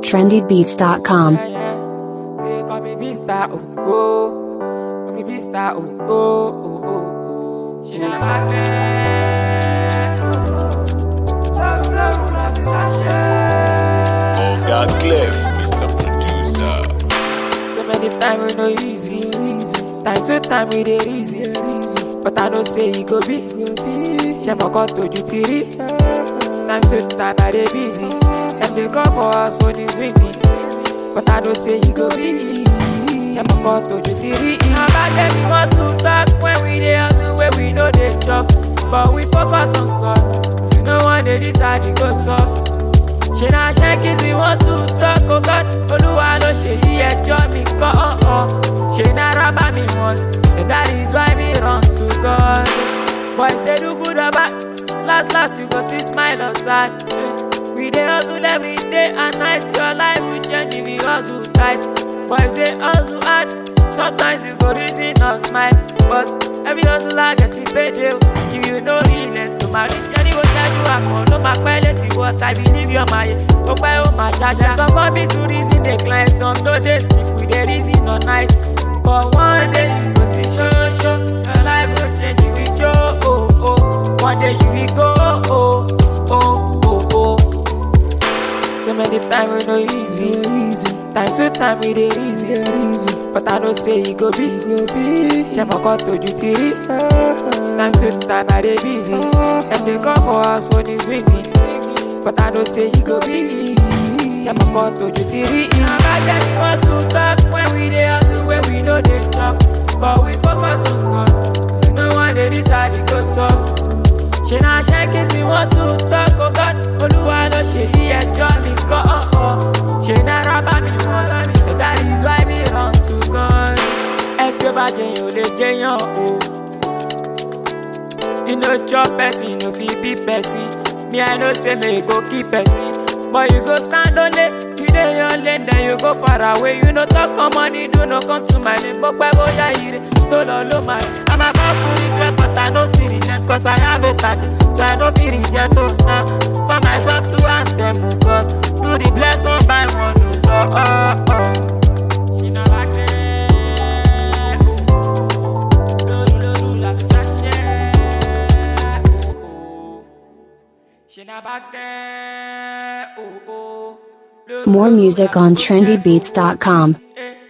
trendybeats.com. Yeah, yeah. They call me Vista Oko. Call me Vista Oko. Oh, oh, oh. She not back there. Oh, oh. Love, love, love is a shame. Oh God, Cliff, Mr. Producer. So many times we no easy. Time to time we dey easy. But I know say e go be. Ṣé mo kọ́ tójú ti rí? Time to time I dey busy. Dem dey call for us phone is ringing. But I know say e go be. Ṣé mo kọ́ tójú ti rí? Ìyá bá jẹ́ mi wọ́n tún talk when we dey hustle wey we no dey chop. But we focus on God. If you no wan dey decide, e go soft. ṣe na ṣẹ́kì tí wọ́n tún tọ́kọ god olúwa ló ṣe yí ẹjọ́ mi kọ́ ọ̀ọ́ ṣe na rábà mi want and that is why me run to god boys dey do good or bad last last you go see smile or sad Eh, we dey hustle every day and night your life will change if you hustle tight boys dey hustle hard sometimes you go reason or smile but every hustler get him payday o if you no relent to marry ṣẹ́ni wo ṣáájú àkàn ló máa pẹ́ létí wọ́n i believe your mind ó pẹ́ ó máa ṣáṣá. some come be to reason dey climb some no dey sleep we dey reason all night but one day you go see show show your life go change you will show oh oh one day you will go oh oh oh oh. So many times we no easy. Time to time we dey easy. But I know say e go be. Ṣé mo kọ́ tójú ti rí? Time to time I dey busy. Dem dey call for us phone is ringing. But I know say e go be. Ṣé mo kọ́ tójú ti rí? Ìyá bá jẹ́ mi wọ́n tún talk when we dey hustle when we no dey chop. But we focus on God. If you no wan dey decide, e go soft. ṣe na ṣẹ́kì tí wọ́n tún tọ́kọ god olúwa ló ṣe yí ẹjọ́ mi kọ́ ọ̀ọ́ ṣe na rábà mi wọ́n and that is why me run to god ẹ tí ó bá jẹyàn ò lè jẹyàn o you no chop person no fit be person me i know say me go keep person but you go stand only you dey your lane then you go far away you no talk come money do no come to my lane bó pẹ́ bóyá ire tó lọ ló máa rí. I'm about to regret, but I don't feel regret Cause I have a target, so I don't feel regret oh, uh, For myself to and them, oh God Do the bless one by one, oh, oh, oh, oh. She not back there. Oh, oh. Loru, loru, la fi sachet. Oh, oh. She not back there. Oh, oh. Loru, More loru, music la fi on sachet. trendybeats.com. Eh,